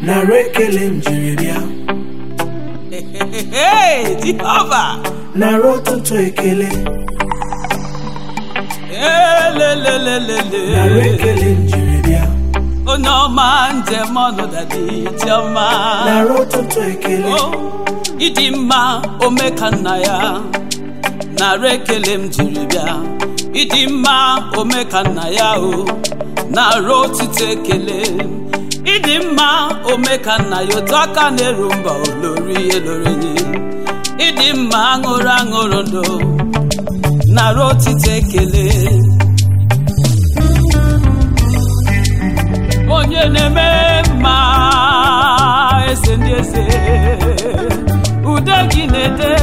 nara ekele m jiri bịa Hey, Jehova. nara ụtụtụ ekele nara Elelelelele. ekele m jiri bịa Onye ọma njem ọnụ dadi Chioma. nara ụtụtụ ekele O, ịdị mma ome ka nna ya nara ekele m jiri bịa ịdị mma ome ka nna ya o nara otito ekele ịdị mma ome ka nna ya otu aka na-eru mba olori elori ịdị mma aṅụrụ aṅụrụ ndụ nara otito ekele onye na-eme mma eze ndị eze ude gị na-ede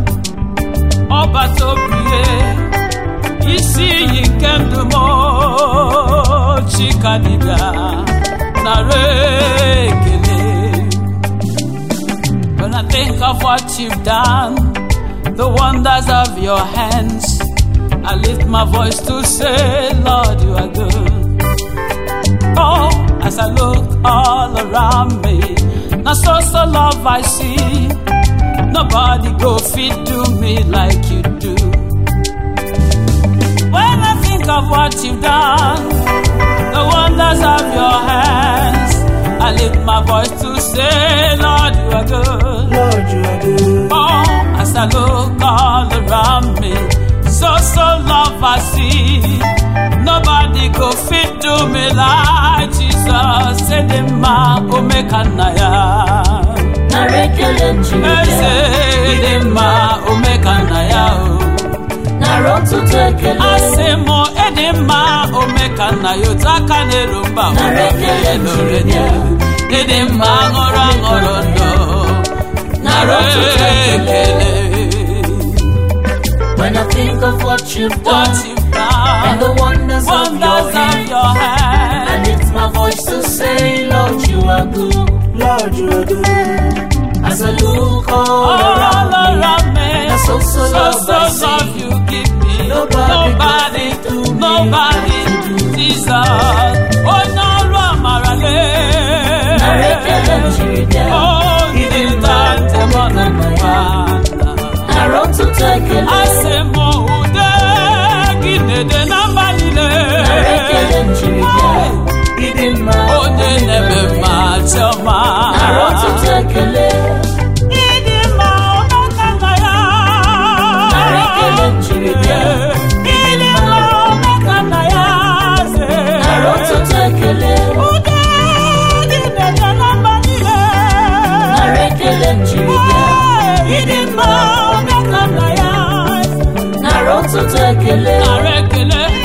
ọbata obie isi iyi nke ndụ m chika dibịa nara ekele When I think of what you've done, the wonders of your hands, I lift my voice to say, Lord, you are good. Oh, as I look all around me, now so so love I see. Nobody go fit do me like you do. When I think of what you've done, the wonders of your hands, I lift my voice to say, Lord, you are good. Lord you are good Oh, as I look all around me, so so love I see. Nobody go fit do me like Jesus. Say the ma omekanaya. nara ekele m jiri Eze bịa the ma omekanaya. nara ụtụtụ ekele Asị m ịdị mma omekanaya otu aka na-eru mba Nara ekele m jiri bịa. ịdị mma aṅụrụ aṅụrụ ndụ nara ụtụtụ ekele ekele. when I think of what you've What done you've done, and the wonders of wonders your of hand your I hand. lift my voice to say Lord you are good Lord you are good as I look all All around me around me, na so so so love so I see. love you give me. Nobody Nobody, can do me nobody, like you do. Jesus. Onye ọrụ amara lee. nara ekele m jiri bịa Oh, ịdị nta njem ọ na mma. nara ụtụtụ ekele Asị m ude gị na-ede na mba niile. nara ekele m jiri bịa ịdị mma Onye na-eme mma chiọma. nara ụtụtụ ekele Ịdị mma ọmaka nna ya. Nara ekele m jiri bịa. Ịdị mma ọmaka nna ya ze. nara ụtụtụ ekele Ude dị na-ede na mba niile. nara ekele m jiri bịa Ịdị mma ọmaka nna ya. nara ụtụtụ ekele Nara ekele